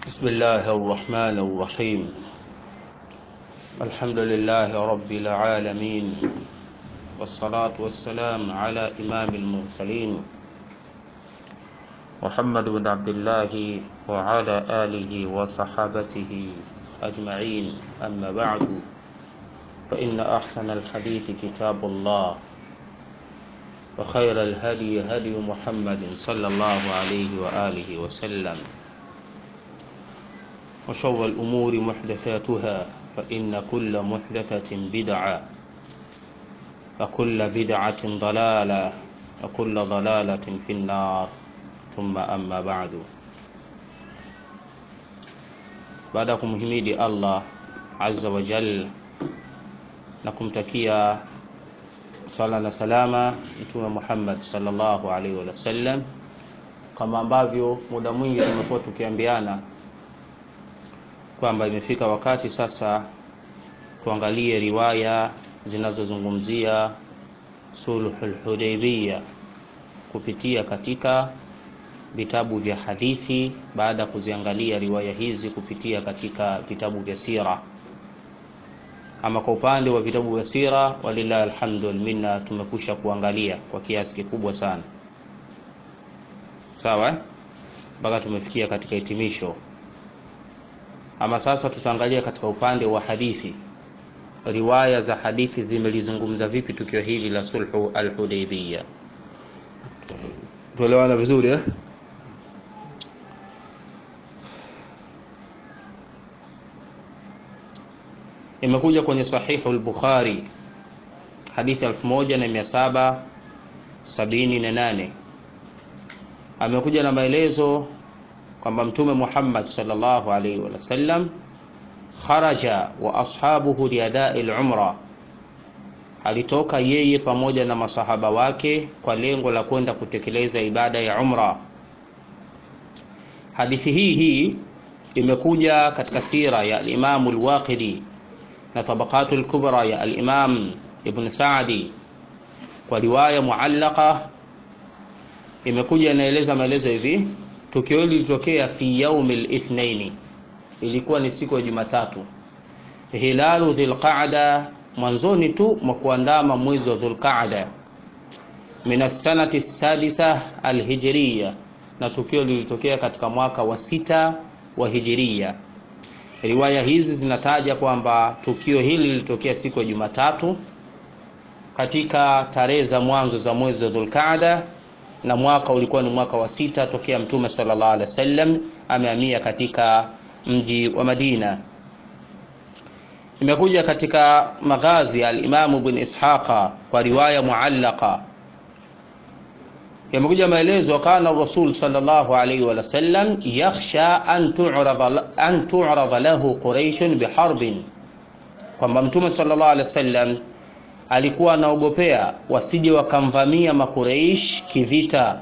بسم الله الرحمن الرحيم الحمد لله رب العالمين والصلاة والسلام على إمام المرسلين محمد بن عبد الله وعلى آله وصحابته أجمعين أما بعد فإن أحسن الحديث كتاب الله وخير الهدي هدي محمد صلى الله عليه وآله وسلم وشر الأمور محدثاتها فإن كل محدثة بدعة وكل بدعة ضلالة وكل ضلالة في النار ثم أما بعد baada ya kumhimidi Allah azza wa jal na kumtakia swala na salama mtume Muhammad sallallahu alaihi wasallam, kama ambavyo muda mwingi tumekuwa tukiambiana kwamba imefika wakati sasa tuangalie riwaya zinazozungumzia sulhul Hudaybiyah kupitia katika vitabu vya hadithi baada ya kuziangalia riwaya hizi kupitia katika vitabu vya sira. Ama kwa upande wa vitabu vya sira, walillahi alhamdu wal minna, tumekusha kuangalia kwa kiasi kikubwa sana, sawa, mpaka tumefikia katika hitimisho. Ama sasa tutaangalia katika upande wa hadithi, riwaya za hadithi zimelizungumza vipi tukio hili la sulhu al-Hudaybiyah. Tuelewana vizuri eh? imekuja kwenye sahihu al-Bukhari hadithi 1778 amekuja na maelezo kwamba mtume Muhammad sallallahu alaihi wasallam kharaja wa ashabuhu liadai al-umra alitoka yeye pamoja na masahaba wake kwa lengo la kwenda kutekeleza ibada ya umra hadithi hii hii imekuja katika sira ya al-Imam al-Waqidi na tabaqatu al-kubra ya al-Imam Ibn Sa'di kwa riwaya muallaqa imekuja inaeleza maelezo hivi tukio hili lilitokea fi yaumi al-ithnaini ilikuwa ni siku ya Jumatatu hilalu dhilqa'da mwanzoni tu mwa kuandama mwezi wa dhulqa'da min as-sanati sadisa al-hijriya na tukio lilitokea katika mwaka wa sita wa hijiria riwaya hizi zinataja kwamba tukio hili lilitokea siku ya Jumatatu katika tarehe za mwanzo za mwezi wa Dhulqaada na mwaka ulikuwa ni mwaka wa sita tokea Mtume sallallahu alaihi wasallam amehamia katika mji wa Madina. Imekuja katika maghazi ya al-Imam Ibn Ishaqa kwa riwaya muallaqa yamekuja maelezo kana rasul sallallahu alaihi wa sallam yakhsha an tu'rada an tu'rada lahu quraish biharbin kwamba mtume sallallahu alaihi wasallam alikuwa anaogopea wasije wakamvamia makureish kivita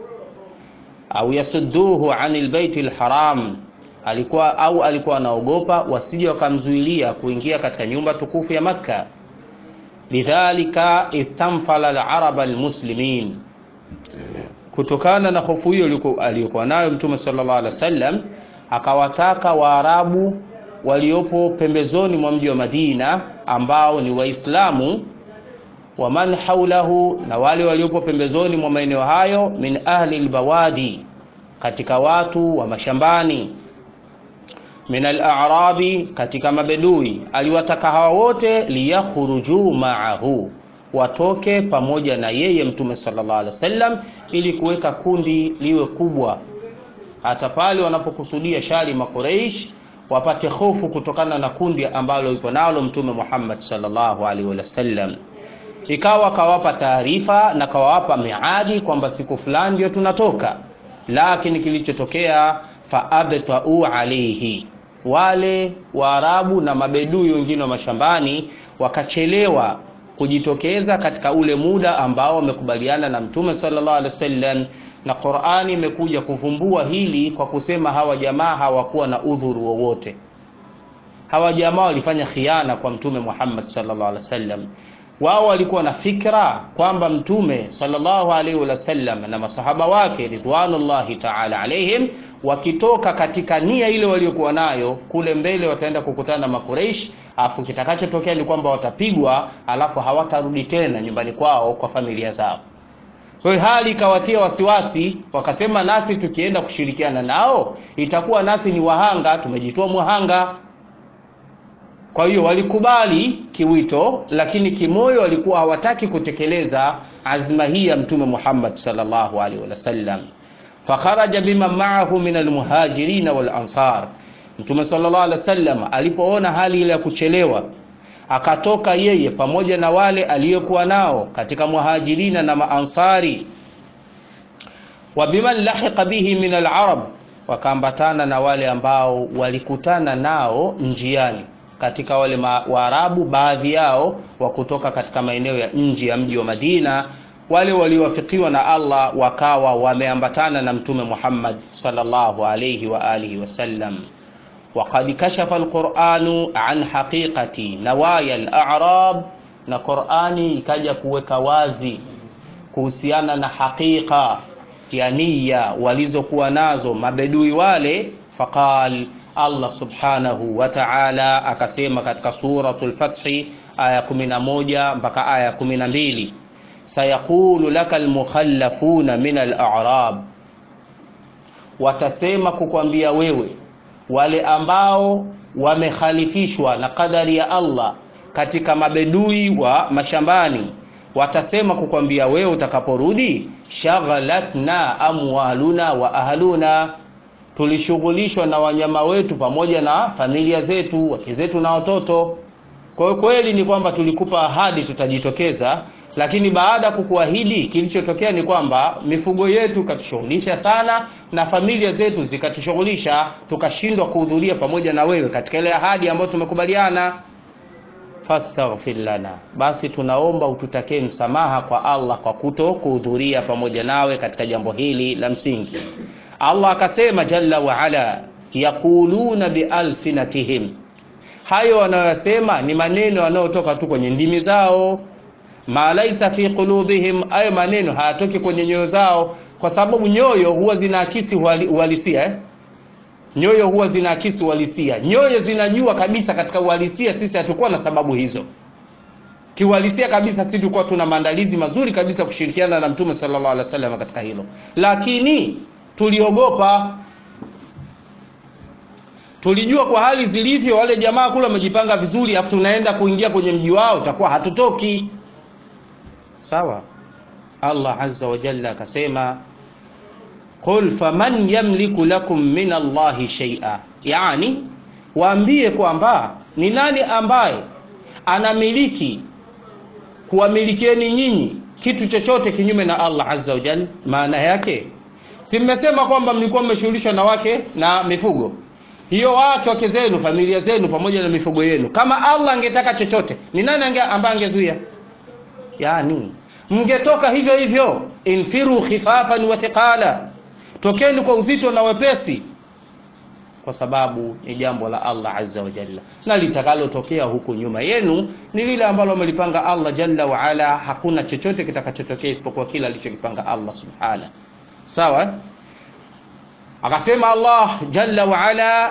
au yasudduhu anil baitil haram alikuwa au alikuwa anaogopa wasije wakamzuilia kuingia katika nyumba tukufu ya makka lidhalika istanfala al-arab al-muslimin kutokana na hofu hiyo aliyokuwa nayo mtume sallallahu alaihi wasallam akawataka waarabu waliopo pembezoni mwa mji wa Madina ambao ni waislamu wa man haulahu na wale waliopo pembezoni mwa maeneo hayo min ahli albawadi katika watu wa mashambani min al-a'rabi katika mabedui aliwataka hawa wote liyakhruju ma'ahu watoke pamoja na yeye mtume sallallahu alaihi wasallam ili kuweka kundi liwe kubwa hata pale wanapokusudia shari makureish wapate hofu kutokana na kundi ambalo ipo nalo mtume Muhammad sallallahu alaihi wasallam ikawa kawapa taarifa na kawapa miadi kwamba siku fulani ndio tunatoka lakini kilichotokea faabtau alaihi wale waarabu na mabedui wengine wa mashambani wakachelewa kujitokeza katika ule muda ambao wamekubaliana na mtume sallallahu alaihi wasallam na Qur'ani imekuja kuvumbua hili kwa kusema hawa jamaa hawakuwa na udhuru wowote hawa jamaa walifanya khiana kwa mtume Muhammad sallallahu alaihi wasallam wao walikuwa na fikra kwamba mtume sallallahu alaihi wasallam na masahaba wake ridwanullahi ta'ala alaihim wakitoka katika nia ile waliokuwa nayo kule mbele wataenda kukutana na makureish alafu kitakachotokea ni kwamba watapigwa alafu hawatarudi tena nyumbani kwao kwa familia zao kwa hiyo hali ikawatia wasiwasi wakasema nasi tukienda kushirikiana nao itakuwa nasi ni wahanga tumejitoa mwahanga kwa hiyo walikubali kiwito lakini kimoyo walikuwa hawataki kutekeleza azma hii ya mtume Muhammad sallallahu alaihi wasallam fakharaja biman ma'ahu min almuhajirin wal ansar mtume sallallahu alaihi wasallam alipoona hali ile ya kuchelewa akatoka yeye pamoja na wale aliyokuwa nao katika muhajirina na maansari wa biman lahiqa bihi min alarab wakaambatana na wale ambao walikutana nao njiani katika wale waarabu baadhi yao wa kutoka katika maeneo ya nje ya mji wa Madina wale waliowafikiwa na Allah wakawa wameambatana na mtume Muhammad sallallahu alayhi wa alihi wasallam وقد كشف القرآن عن حقيقة نوايا الأعراب na Qur'ani ikaja kuweka wazi kuhusiana na hakika ya nia walizokuwa nazo mabedui wale faqal Allah subhanahu wa ta'ala akasema katika suratul Fath aya 11 mpaka aya 12 sayaqulu lakal mukhallafuna min al-a'rab watasema kukwambia wewe wale ambao wamekhalifishwa na kadari ya Allah katika mabedui wa mashambani watasema kukwambia wewe utakaporudi shaghalatna amwaluna wa ahluna tulishughulishwa na wanyama wetu pamoja na familia zetu wake zetu na watoto kwa hiyo kweli ni kwamba tulikupa ahadi tutajitokeza lakini baada ya kukuahidi kilichotokea ni kwamba mifugo yetu ikatushughulisha sana na familia zetu zikatushughulisha tukashindwa kuhudhuria pamoja na wewe katika ile ahadi ambayo tumekubaliana fastaghfir lana basi tunaomba ututakee msamaha kwa Allah kwa kuto kuhudhuria pamoja nawe katika jambo hili la msingi Allah akasema jalla wa ala yaquluna bialsinatihim hayo wanayosema ni maneno yanayotoka tu kwenye ndimi zao ma laisa fi qulubihim ayo maneno hayatoki kwenye nyoyo zao kwa sababu nyoyo huwa zinaakisi uhalisia eh? nyoyo huwa zinaakisi uhalisia nyoyo zinajua kabisa katika uhalisia sisi hatukuwa na sababu hizo kiuhalisia kabisa sisi tulikuwa tuna maandalizi mazuri kabisa kushirikiana na mtume sallallahu alaihi wasallam katika hilo lakini tuliogopa tulijua kwa hali zilivyo wale jamaa kule wamejipanga vizuri afu tunaenda kuingia kwenye mji wao takuwa hatutoki sawa Allah azza wa jalla akasema qul faman yamliku lakum min Allahi shay'a yani waambie kwamba ni nani ambaye anamiliki kuwamilikieni nyinyi kitu chochote kinyume na Allah azza wa jalla maana yake si mmesema kwamba mlikuwa mmeshughulishwa na wake na mifugo hiyo wake wake zenu familia zenu pamoja na mifugo yenu kama Allah angetaka chochote ni nani ange, ambaye angezuia yani mngetoka hivyo hivyo infiru khifafan wa thiqala tokeni kwa uzito na wepesi kwa sababu ni jambo la Allah azza wa jalla na litakalotokea huku nyuma yenu ni lile ambalo amelipanga Allah jalla wa ala hakuna chochote kitakachotokea isipokuwa kile alichokipanga Allah subhana sawa akasema Allah jalla wa ala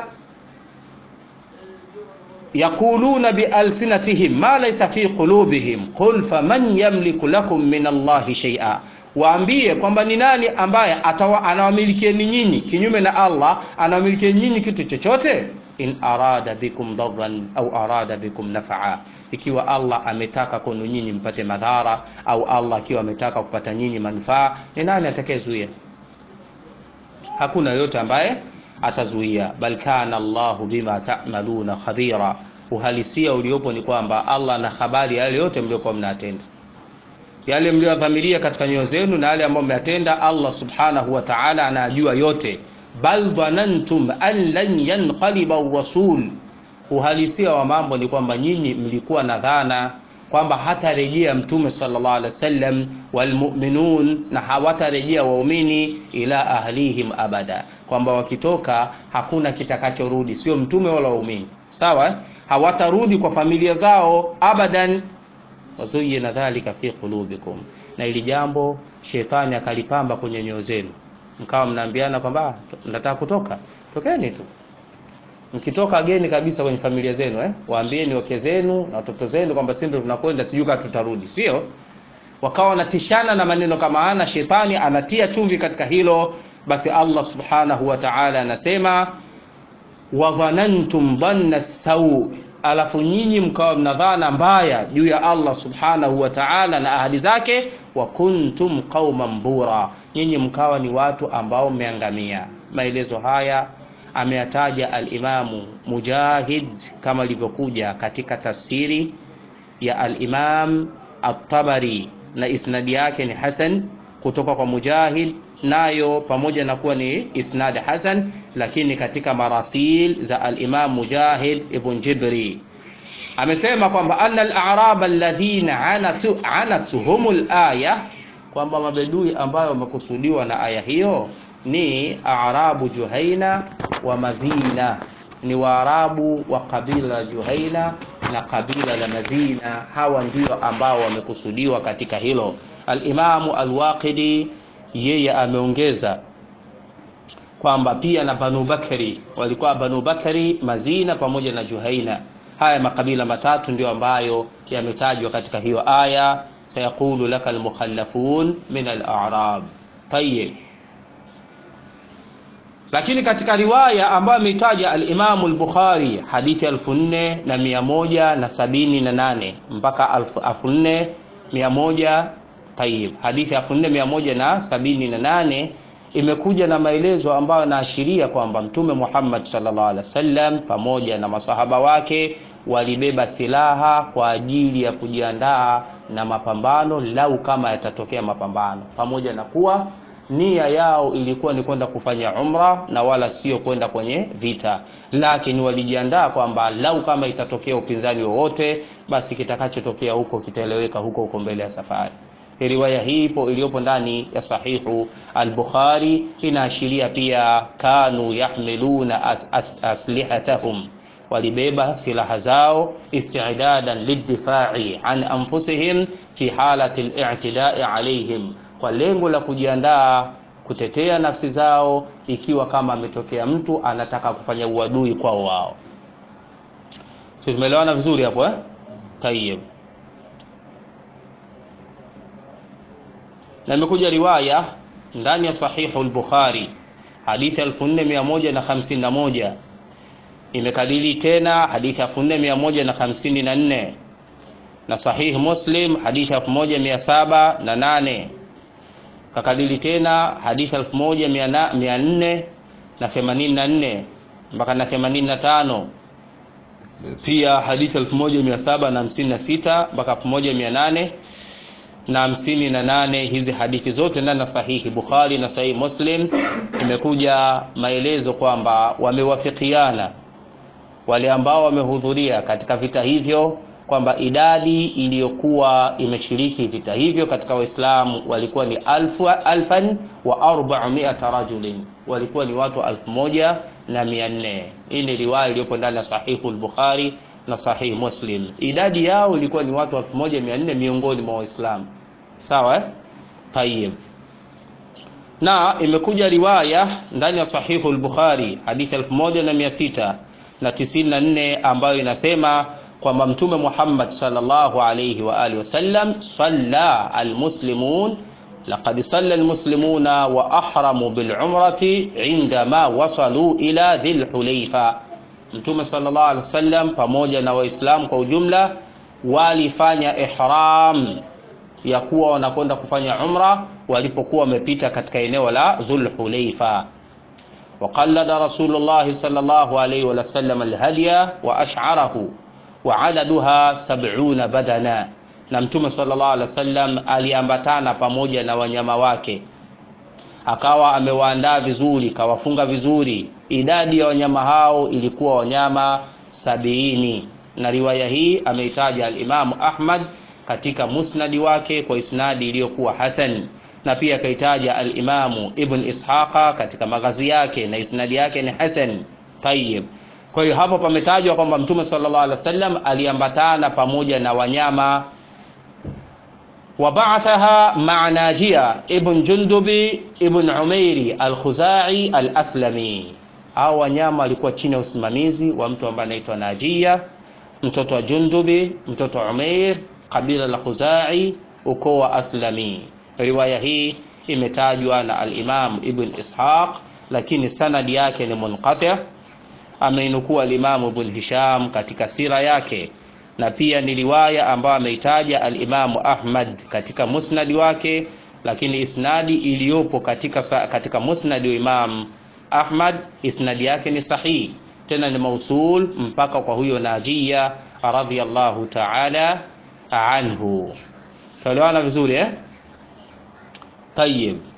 yaquluna bialsinatihim ma laysa fi qulubihim qul faman yamliku lakum min Allahi shay'a waambie kwamba ni nani ambaye anawamilikieni nyinyi kinyume na Allah anawamilikieni nyinyi kitu chochote in arada bikum darran au arada bikum naf'a ikiwa Allah ametaka kwenu nyinyi mpate madhara au Allah akiwa ametaka kupata nyinyi manufaa ni nani atakayezuia hakuna yote ambaye atazuia bal kana Allahu bima ta'maluna khabira uhalisia uliopo ni kwamba Allah na habari yale yote mliokuwa mnatenda yale mliyodhamiria katika nyoyo zenu na yale ambayo mmeyatenda Allah subhanahu wa ta'ala anajua yote bal dhanantum an lan yanqaliba rasul uhalisia wa mambo ni kwamba nyinyi mlikuwa na dhana kwamba hatarejea mtume sallallahu alaihi wasallam walmu'minun na hawatarejea waumini ila ahlihim abada kwamba wakitoka hakuna kitakachorudi sio mtume wala waumini sawa hawatarudi kwa familia zao abadan wazuyina dhalika fi qulubikum na ili jambo shetani akalipamba kwenye nyoyo zenu mkawa mnaambiana kwamba nataka kutoka tokeni tu mkitoka geni kabisa kwenye familia zenu eh? waambieni wake zenu na watoto zenu kwamba sisi ndio tunakwenda sijui kama tutarudi sio wakawa wanatishana na maneno kama ana shetani anatia chumvi katika hilo basi allah subhanahu wa taala anasema wadhanantum dhanna sau alafu nyinyi mkawa mna dhana mbaya juu ya allah subhanahu wa taala na ahadi zake wa kuntum qauman bura nyinyi mkawa ni watu ambao mmeangamia maelezo haya ameyataja alimamu mujahid kama ilivyokuja katika tafsiri ya alimam at-tabari na isnadi yake ni hasan kutoka kwa mujahid nayo pamoja na kuwa ni isnad hasan lakini katika marasil za alimam mujahid ibn jibri amesema kwamba anna al-a'rab alladhina anatu anatuhum al-aya kwamba mabedui ambayo wamekusudiwa na aya hiyo ni arabu juhaina wa madina ni waarabu wa kabila la juhaina na kabila la madina hawa ndio ambao wamekusudiwa katika hilo alimamu alwaqidi yeye ameongeza kwamba pia na banu bakari walikuwa banu bakari mazina pamoja na juhaina haya makabila matatu ndio ambayo yametajwa katika hiyo aya sayaqulu laka almukhallafun min al-a'rab tayyib lakini katika riwaya ambayo ameitaja al-Imam al-Bukhari hadithi 4178 mpaka 4100 tayib hadithi 4178 imekuja na maelezo ambayo yanaashiria kwamba Mtume Muhammad sallallahu alaihi wasallam pamoja na masahaba wake walibeba silaha kwa ajili ya kujiandaa na mapambano lau kama yatatokea mapambano pamoja na kuwa nia yao ilikuwa ni kwenda kufanya umra na wala sio kwenda kwenye vita lakini walijiandaa kwamba lau kama itatokea upinzani wowote basi kitakachotokea huko kitaeleweka huko huko mbele ya safari riwaya hii ipo iliyopo ndani ya sahihu al-bukhari inaashiria pia kanu yahmiluna as, as, aslihatahum walibeba silaha zao istidadan lidifai an anfusihim fi halati al-i'tidai alaihim kwa lengo la kujiandaa kutetea nafsi zao ikiwa kama ametokea mtu anataka kufanya uadui kwao wao sio tumeelewana vizuri hapo eh tayeb na imekuja riwaya ndani ya sahihu al-bukhari hadithi 4151 imekadili tena hadithi 4154 na sahihi muslim hadithi 1708 kakadili tena hadithi 1484 mpaka na 85 pia hadithi 1756 mpaka 1800 na hamsini na nane hizi hadithi zote ndani ya sahihi bukhari na sahihi muslim imekuja maelezo kwamba wamewafikiana wale ambao wamehudhuria katika vita hivyo kwamba idadi iliyokuwa imeshiriki vita hivyo katika waislamu walikuwa ni alfu, alfan wa arba'miata rajulin walikuwa ni watu alfu moja na mia nne hii ni riwaya iliyopo ndani ya sahihu al-bukhari na sahihi muslim idadi yao ilikuwa ni watu 1400 miongoni mwa waislamu sawa eh? tayib na imekuja riwaya ndani ya sahihu al-bukhari hadithi 1600 na 94 ambayo inasema kwamba mtume Muhammad sallallahu alayhi wa alihi wasallam salla almuslimun laqad salla almuslimuna wa ahramu bilumrati indama wasalu ila dhil hulayfa mtume sallallahu alaihi wasallam pamoja na waislamu kwa ujumla walifanya ihram ya kuwa wanakwenda kufanya umra walipokuwa wamepita katika eneo la dhul hulayfa وقلد رسول الله صلى الله عليه وسلم الهدي وأشعره وعددها سبعون بدنا na mtume sallallahu alaihi wasallam aliambatana pamoja na wanyama wake akawa amewaandaa vizuri kawafunga vizuri idadi ya wanyama hao ilikuwa wanyama sabiini na riwaya hii ameitaja alimamu ahmad katika musnadi wake kwa isnadi iliyokuwa hasan na pia akaitaja alimamu ibn ishaqa katika maghazi yake na isnadi yake ni hasan tayib kwa hiyo hapo pametajwa kwamba mtume sallallahu alaihi wasallam aliambatana pamoja na wanyama وبعثها مع ناجية ابن جندب ابن عميري الخزاعي الأسلمي hao wanyama walikuwa chini ya usimamizi wa mtu ambaye anaitwa Najia mtoto wa Jundubi mtoto wa Umair kabila la Khuzai ukoo wa Aslami riwaya hii imetajwa na al-Imam Ibn Ishaq lakini sanadi yake ni munqati ameinukua al-Imam Ibn Hisham katika sira yake na pia ni riwaya ambayo ameitaja al-Imam Ahmad katika musnadi wake lakini isnadi iliyopo katika, katika musnadi wa Imam Ahmad isnadi yake ni sahihi tena ni mausul mpaka kwa huyo Najia radhiyallahu ta'ala anhu tuelewana vizuri eh طيب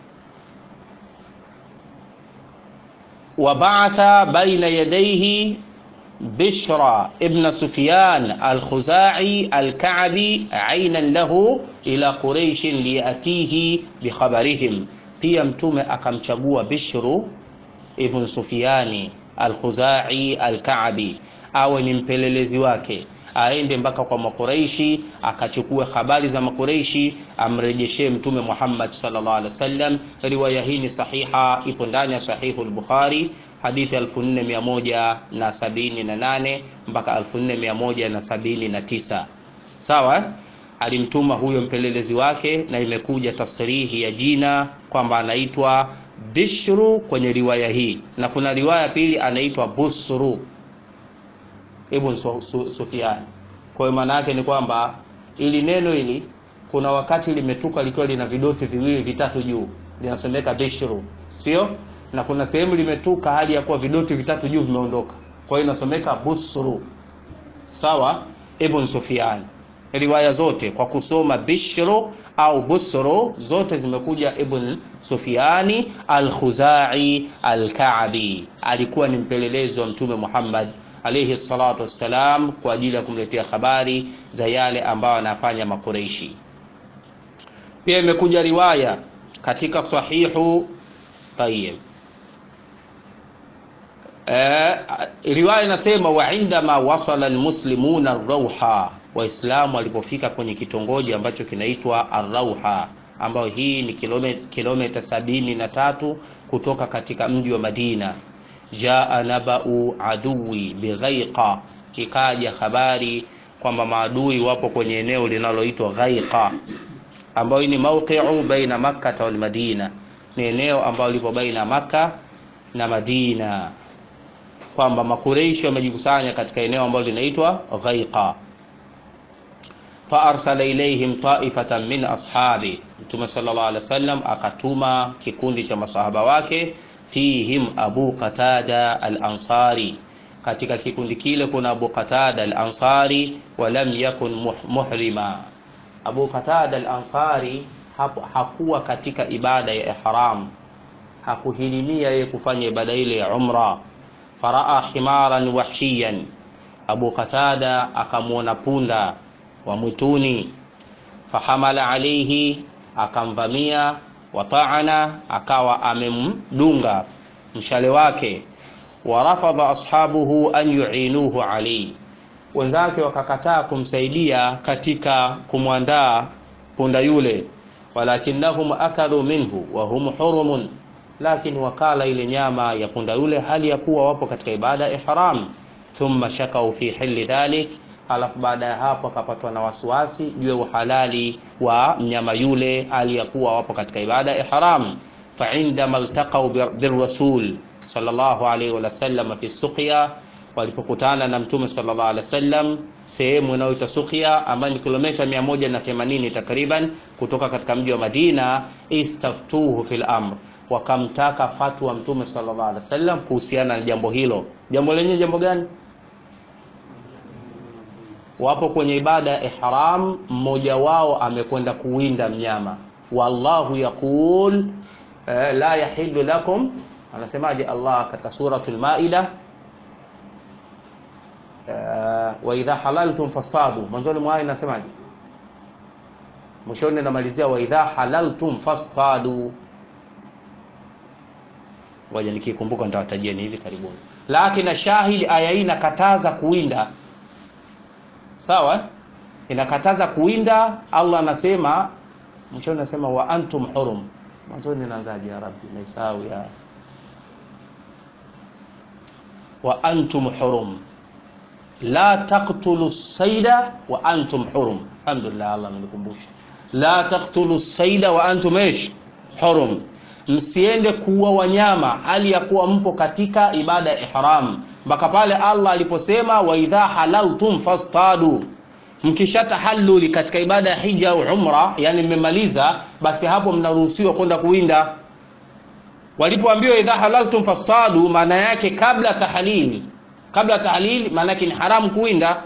وبعث بين يديه بشرى ابن سفيان الخزاعي الكعبي عينا له إلى قريش ليأتيه بخبرهم pia mtume akamchagua bishru ibn sufiani alkhuzai alkaabi awe ni mpelelezi wake aende mpaka kwa makureishi akachukue habari za makureishi amrejeshee mtume muhammad sallallahu alaihi wasallam riwaya hii ni sahiha ipo ndani ya sahihu lbukhari hadithi 4178 mpaka 4179 sawa alimtuma huyo mpelelezi wake na imekuja tasrihi ya jina kwamba anaitwa bishru kwenye riwaya hii na kuna riwaya pili anaitwa busru ibn su, su, Sufyan. Kwa hiyo maana yake ni kwamba ili neno hili kuna wakati limetuka likiwa lina vidoti viwili vitatu juu linasomeka bishru, sio? Na kuna sehemu limetuka hali ya kuwa vidoti vitatu juu vimeondoka, kwa hiyo inasomeka busru. Sawa, ibn Sufyan. Riwaya zote kwa kusoma bishru au busru zote zimekuja ibn Sufyani al-Khuzai al-Ka'bi, alikuwa ni mpelelezi wa Mtume Muhammad alayhi salatu wassalam kwa ajili ya kumletea habari za yale ambayo anafanya makureishi pia imekuja riwaya katika sahihu tayib e, riwaya inasema wa indama wasala almuslimuna arrauha waislamu walipofika kwenye kitongoji ambacho kinaitwa arrauha ambayo hii ni kilomita sabini na tatu kutoka katika mji wa madina jaa nabau aduwi bighaiqa, ikaja habari kwamba maadui wapo kwenye eneo linaloitwa Ghaiqa, ambayo ni mawqi'u baina Makkah wal Madina, ni eneo ambalo lipo baina Makka na Madina, kwamba makureishi wamejikusanya katika eneo ambalo linaitwa Ghaiqa. faarsala ilaihim taifatan min ashabi, Mtume sallallahu alaihi wasallam akatuma kikundi cha masahaba wake fihim Abu Qatada al-Ansari, katika kikundi kile kuna Abu Qatada al-Ansari, walam yakun muhrima. Abu Qatada al-Ansari hakuwa katika ibada ya ihram, hakuhirimia yeye kufanya ibada ile ya umra. Faraa himaran wahshiyan, Abu Qatada akamwona punda wa mwituni, fahamala alaihi, akamvamia wataana akawa amemdunga mshale wake warafadha ashabuhu an yuinuhu alayhi wenzake wakakataa kumsaidia katika kumwandaa punda yule walakinnahum akalu minhu wa hum hurumun lakini wakala ile nyama ya punda yule hali ya kuwa wapo katika ibada ya ihram thumma shakau fi hili dhalik halafu baada ya hapo akapatwa na wasiwasi juu ya uhalali wa mnyama yule aliyakuwa wapo katika ibada ya ihram fa indama altaqau birrasul sallallahu alaihi wasallam fi suqya walipokutana na mtume sallallahu alaihi wasallam sehemu inayoitwa Suqya ambayo ni kilomita 180 takriban kutoka katika mji wa Madina istaftuhu fil amr wakamtaka fatwa mtume sallallahu alaihi wasallam kuhusiana na jambo hilo jambo lenye jambo gani wapo kwenye ibada ya ihram, mmoja wao amekwenda kuwinda mnyama. Wallahu yaqul eh, la yahillu lakum, anasemaje Allah katika suratul Maida eh, wa idha halaltum fasfadu. Mwanzoni mwa aya inasemaje? Mwishoni namalizia wa idha halaltum fasfadu. Ngoja nikikumbuka nitawatajieni hivi karibuni, lakini shahidi aya hii inakataza kuwinda sawa inakataza kuwinda allah anasema mwishoni nasema wa antum hurum mwanzoni naanzaje ya rabbi naisahau ya wa antum hurum la taqtulu saida wa antum hurum alhamdulillah allah amenikumbusha la taqtulu saida wa antum ish hurum msiende kuua wanyama hali ya kuwa mpo katika ibada ya ihram mpaka pale allah aliposema wa idha halaltum fastadu mkishatahalluli katika ibada ya hija au umra yani mmemaliza basi hapo mnaruhusiwa kwenda kuwinda walipoambiwa idha halaltum fastadu maana yake kabla tahlili kabla tahlili maana yake ni haramu kuwinda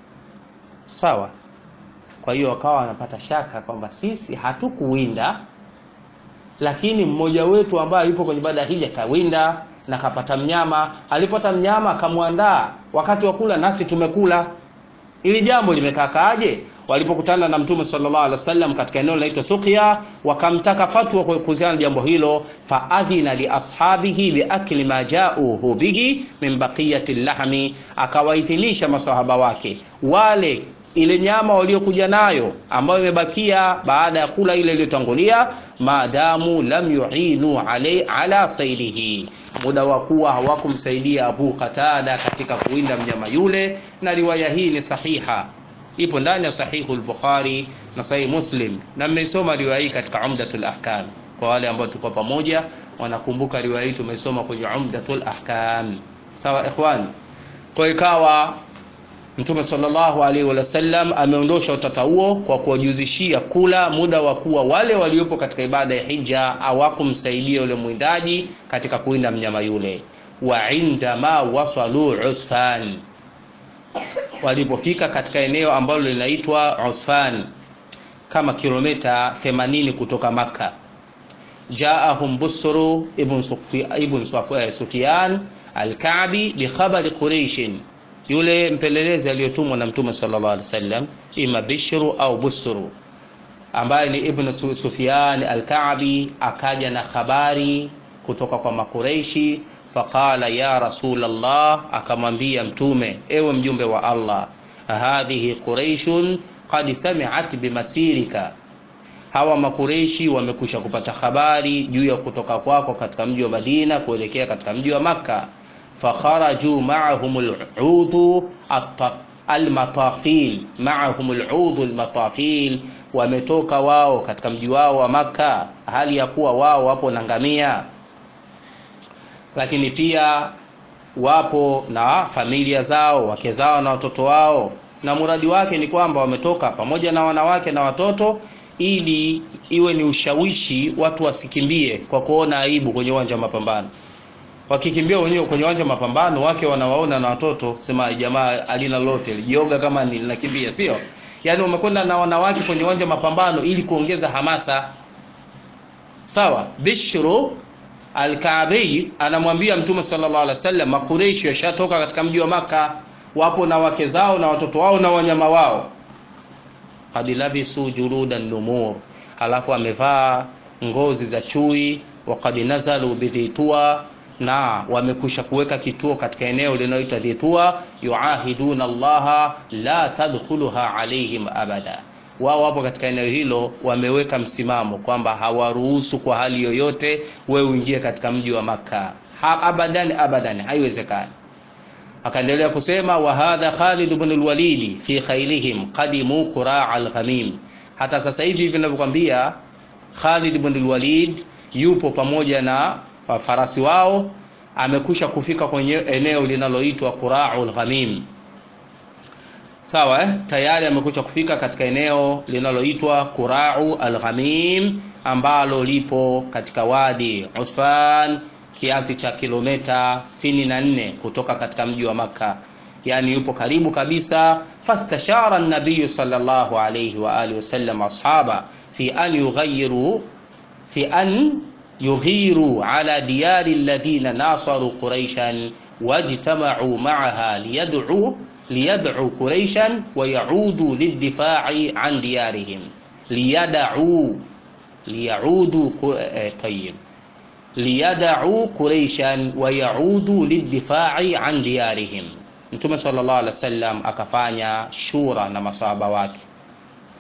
sawa kwa hiyo wakawa wanapata shaka kwamba sisi hatukuwinda lakini mmoja wetu ambaye yupo kwenye ibada ya hija kawinda na kapata mnyama alipata mnyama akamwandaa wakati wa kula nasi tumekula ili jambo limekakaaje walipokutana na mtume sallallahu alaihi wasallam katika eneo linaloitwa Suqya wakamtaka fatwa kuhusiana na jambo hilo faadhina li ashabihi biakli ma jauhu bihi min baqiyati lahmi akawaidhinisha masahaba wake wale ile nyama waliokuja nayo ambayo imebakia baada ya kula ile iliyotangulia maadamu lam yuinu alai ala sailihi muda wa kuwa hawakumsaidia Abu Qatada katika kuwinda mnyama yule na riwaya hii ni sahiha ipo ndani ya sahihu al-Bukhari na sahih Muslim na mmeisoma riwaya hii katika Umdatul Ahkam kwa wale ambao tuko pamoja wanakumbuka riwaya hii tumesoma kwenye Umdatul Ahkam sawa ikhwan kwa ikawa Mtume sallallahu alaihi wasallam ameondosha utata huo kwa kuwajuzishia kula muda wa kuwa wale waliopo katika ibada ya hija hawakumsaidia yule mwindaji katika kuinda mnyama yule. Wa indama wasalu Usfan, walipofika katika eneo ambalo linaitwa Usfan kama kilomita 80 kutoka Makka, jaahum Busru ibn Sufyan al-Ka'bi bi khabari Quraish yule mpelelezi aliyotumwa na mtume sallallahu alaihi wasallam ima Bishru au Busru ambaye ni Ibn Sufyan al-Ka'bi akaja na habari kutoka kwa Makureishi faqala ya Rasulullah akamwambia mtume ewe mjumbe wa Allah hadhihi quraishun qad sami'at bimasirika hawa makureishi wamekusha kupata habari juu ya kutoka kwako katika mji wa Madina kuelekea katika mji wa Makka fakharaju ma'ahum al-'ud al-matafil ma'ahum al-'ud al-matafil wametoka wao katika mji wao wa Makka hali ya kuwa wao wapo na ngamia lakini pia wapo na familia zao wake zao na watoto wao na muradi wake ni kwamba wametoka pamoja na wanawake na watoto ili iwe ni ushawishi watu wasikimbie kwa kuona aibu kwenye uwanja wa mapambano wakikimbia wenyewe kwenye uwanja wa mapambano wake wanawaona na watoto sema jamaa alina lote lijioga kama ninakimbia sio yaani wamekwenda na wanawake kwenye uwanja wa mapambano ili kuongeza hamasa sawa bishru Al-Kaabi anamwambia Mtume sallallahu alaihi wasallam Makureishi yashatoka katika mji wa maka wapo na wake zao na watoto wao na wanyama wao. Qad labisu juludan numur, halafu amevaa ngozi za chui. Wa qad nazalu bidhitua, na wamekusha kuweka kituo katika eneo linaloitwa Dhitua. Yuahiduna Allaha la tadkhuluha alaihim abada wao wapo katika eneo hilo wameweka msimamo kwamba hawaruhusu kwa hali yoyote wewe uingie katika mji wa Makka ha, abadan abadan haiwezekani akaendelea kusema wa hadha Khalid ibn al-Walid fi khailihim qadimu qura' al-ghamim hata sasa hivi hivi ninavyokuambia Khalid ibn al-Walid yupo pamoja na farasi wao amekusha kufika kwenye eneo linaloitwa Qura'ul Ghamim sawa eh? tayari amekucha kufika katika eneo linaloitwa Qura'u al-Ghamim ambalo lipo katika wadi Usfan kiasi cha kilomita 64 kutoka katika mji wa Makka yani yupo karibu kabisa fastashara an-nabiy sallallahu alayhi wa alihi wasallam ashaba fi an yughayyiru fi an yughiru ala diyari alladhina nasaru quraishan wajtama'u ma'aha liyad'u liyad'u quraishan wa ya'udu lid-difa'i an diyarihim liyad'u liya'udu eh, tayyib liyad'u quraishan wa ya'udu lid-difa'i an diyarihim Mtume sallallahu alaihi wasallam akafanya shura na masahaba wake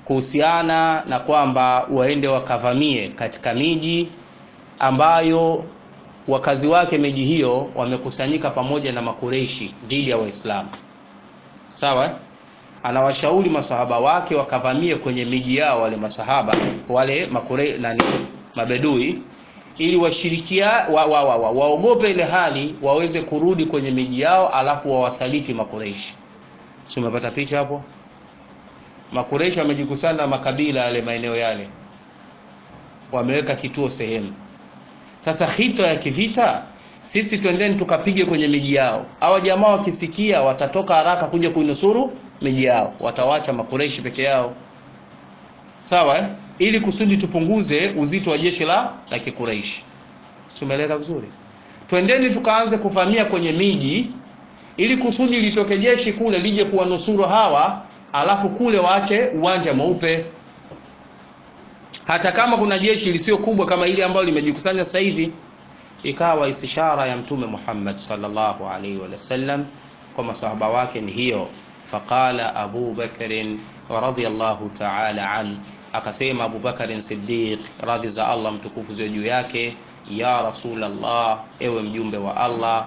kuhusiana na kwamba waende wakavamie katika miji ambayo wakazi wake miji hiyo wamekusanyika pamoja na makureishi dhidi ya waislamu sawa anawashauri masahaba wake wakavamie kwenye miji yao wale masahaba wale makure, nani mabedui ili washirikia wa, wa, wa, wa, waogope ile hali waweze kurudi kwenye miji yao alafu wawasaliti makureishi si umepata picha hapo makureishi wamejikusanya na makabila yale maeneo yale wameweka kituo sehemu sasa hito ya kivita sisi twendeni tukapige kwenye miji yao hawa jamaa wakisikia watatoka haraka kuja kuinusuru miji yao watawacha makureishi peke yao sawa eh? ili kusudi tupunguze uzito wa jeshi la la kikureishi tumeeleka vizuri twendeni tukaanze kuvamia kwenye miji ili kusudi litoke jeshi kule lije kuwanusuru hawa alafu kule waache uwanja mweupe hata kama kuna jeshi lisio kubwa kama ile ambayo limejikusanya sasa hivi ikawa istishara ya mtume Muhammad sallallahu alaihi wasallam kwa masahaba wake ni hiyo faqala Abu Bakr radhiyallahu ta'ala an akasema Abu Bakr Siddiq radhi za Allah mtukufu ziwe juu yake ya Rasulullah ewe mjumbe wa Allah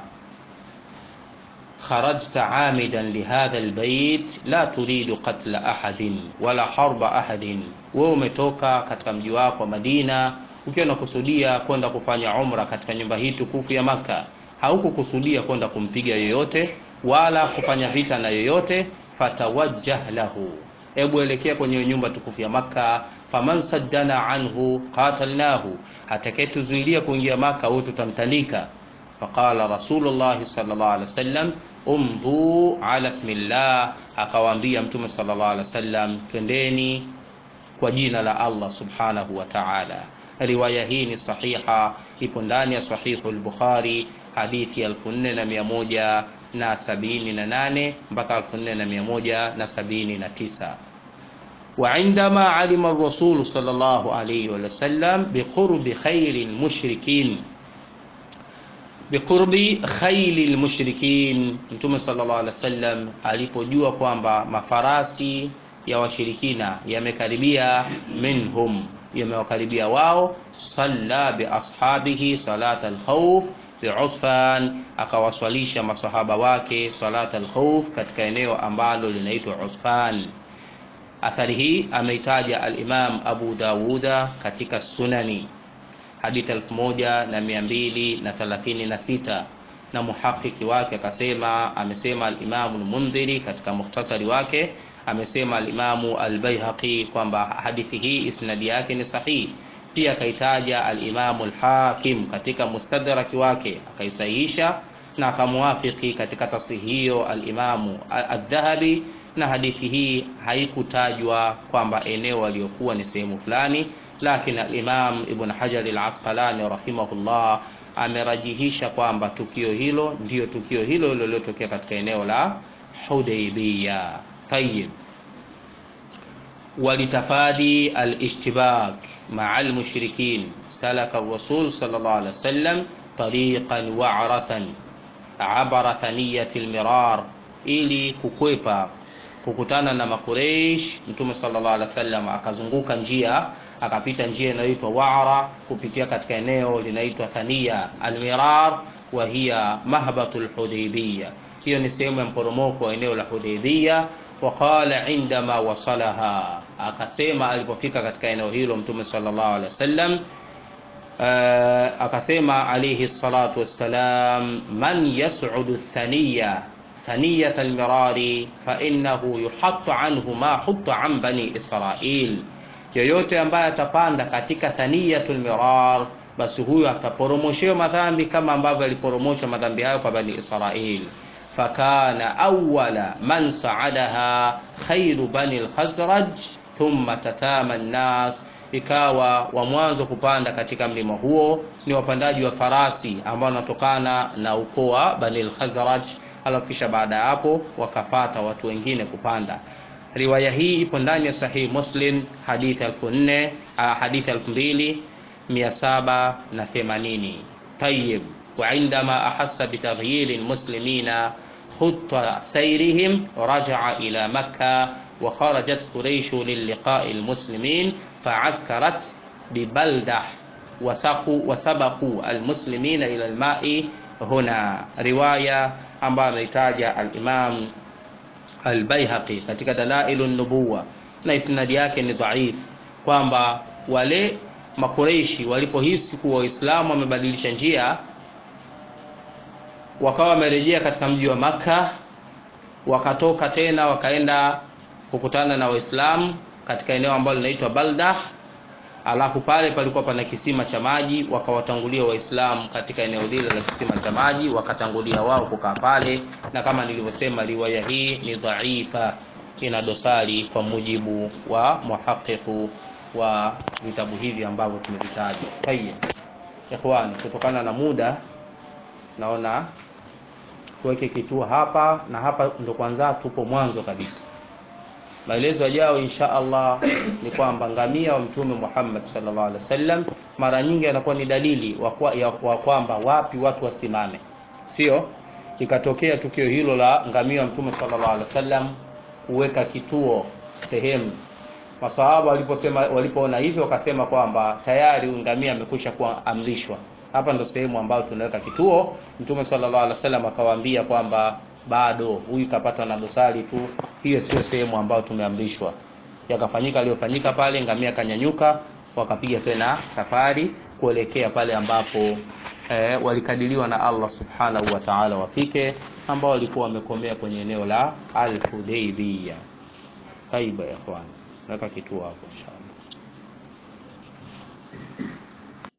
خرجت عامدا لهذا البيت لا تريد قتل أحد ولا حرب أحد wewe umetoka katika mji wako Madina ukiwa unakusudia kwenda kufanya umra katika nyumba hii tukufu ya Maka haukukusudia kwenda kumpiga yoyote wala kufanya vita na yoyote fatawajjah lahu hebu elekea kwenye nyumba tukufu ya Maka faman saddana anhu qatalnahu atakayetuzuilia kuingia Maka au tutamtandika faqala rasulullah sallallahu alaihi wasallam umdu ala ismillah akawaambia mtume sallallahu alaihi wasallam twendeni kwa jina la Allah subhanahu wa ta'ala riwaya hii ni sahiha ipo ndani ya sahihu al-Bukhari hadithi 4178 mpaka 4179 وعندما علم الرسول صلى الله عليه وسلم بقرب خير المشركين biqurbi khayli lmushrikin mtume sallallahu alaihi wasallam alipojua kwamba mafarasi ya washirikina yamekaribia minhum yamewakaribia wao salla biashabihi salat alkhawf biusfan akawaswalisha masahaba wake salat alkhawf katika eneo ambalo linaitwa usfan athari hii ameitaja alimam abu dawuda katika sunani hadithi 1236 na muhakiki wake akasema amesema al-Imam al-Mundhiri katika mukhtasari wake amesema al-Imamu al-Baihaqi kwamba hadithi hii isnadi yake ni sahihi pia akaitaja al-Imamu al-Hakim katika mustadraki wake akaisahihisha na akamwafiki katika tasihi hiyo al-Imamu al-Dhahabi na hadithi hii haikutajwa kwamba eneo aliyokuwa ni sehemu fulani lakini al-Imam Ibn Hajar al-Asqalani rahimahullah amerajihisha kwamba tukio hilo ndiyo tukio hilo lililotokea katika eneo la Hudaybiyah. Tayyib. Walitafadi al-ishtibak ma'a al-mushrikin salaka ar-rasul sallallahu alaihi wasallam tariqan wa'ratan abara thaniyati al-mirar ili kukwepa kukutana na makureish mtume sallallahu alaihi wasallam akazunguka njia akapita njia inayoitwa Wa'ra kupitia katika eneo linaitwa Thania Almirar wa hiya mahbatul Hudaybiyah. Hiyo ni sehemu ya mporomoko wa eneo la Hudaybiyah. Waqala indama wasalaha, akasema alipofika katika eneo hilo Mtume sallallahu alaihi wasallam uh, akasema alayhi salatu wassalam, man yas'udu thaniya thaniyat almirari fa innahu yuhattu anhu ma hutta an bani Israil yoyote ambaye atapanda katika thaniyatul mirar basi huyo ataporomoshewa madhambi kama ambavyo aliporomosha madhambi hayo kwa bani Israil fakana awwala man saadaha khairu bani al-khazraj thumma tatama an-nas ikawa wa mwanzo kupanda katika mlima huo ni wapandaji wa farasi ambao wanatokana na ukoo wa bani al-khazraj alafu kisha baada ya hapo wakafata watu wengine kupanda riwaya hii ipo ndani ya sahihi muslim hadithi 4000 hadithi 2780 tayib وعندما أحس بتغيير المسلمين خط سيرهم رجع إلى مكة wa kharajat quraish liliqa'i almuslimin fa'askarat bibaldah wasaku wasabaku almuslimina ila alma'i huna riwaya ambayo ameitaja al-Imam al-Baihaqi katika Dalailun Nubuwa na isnadi yake ni dhaif kwamba wale makureishi walipohisi kuwa Waislamu wamebadilisha njia wakawa wamerejea katika mji wa Makka wakatoka tena wakaenda kukutana na Waislamu katika eneo ambalo linaitwa Baldah alafu pale palikuwa pana kisima cha maji wakawatangulia waislamu katika eneo lile la kisima cha maji wakatangulia wao kukaa pale na kama nilivyosema riwaya hii ni dhaifa ina dosari kwa mujibu wa muhaqiqu wa vitabu hivi ambavyo tumevitaja tayeb ikhwani kutokana na muda naona tuweke kituo hapa na hapa ndo kwanza tupo mwanzo kabisa maelezo yajao insha Allah ni kwamba ngamia wa mtume Muhammad sallallahu alaihi wasallam mara nyingi anakuwa ni dalili wa kwamba wapi watu wasimame, sio ikatokea tukio hilo la ngamia wa mtume sallallahu alaihi wasallam kuweka kituo sehemu. Masahaba waliposema walipoona hivyo wakasema kwamba tayari ngamia amekwisha kuwa amrishwa, hapa ndo sehemu ambayo tunaweka kituo. Mtume sallallahu alaihi wasallam akawaambia kwamba bado huyu kapata na dosari tu, hiyo sio sehemu ambayo tumeamrishwa. Yakafanyika aliyofanyika pale, ngamia kanyanyuka, wakapiga tena safari kuelekea pale ambapo eh, walikadiriwa na Allah subhanahu wa ta'ala wafike, ambao walikuwa wamekomea kwenye eneo la Al-Hudaybiyah. Taiba ya ikhwan, naweka kituo hapo inshallah.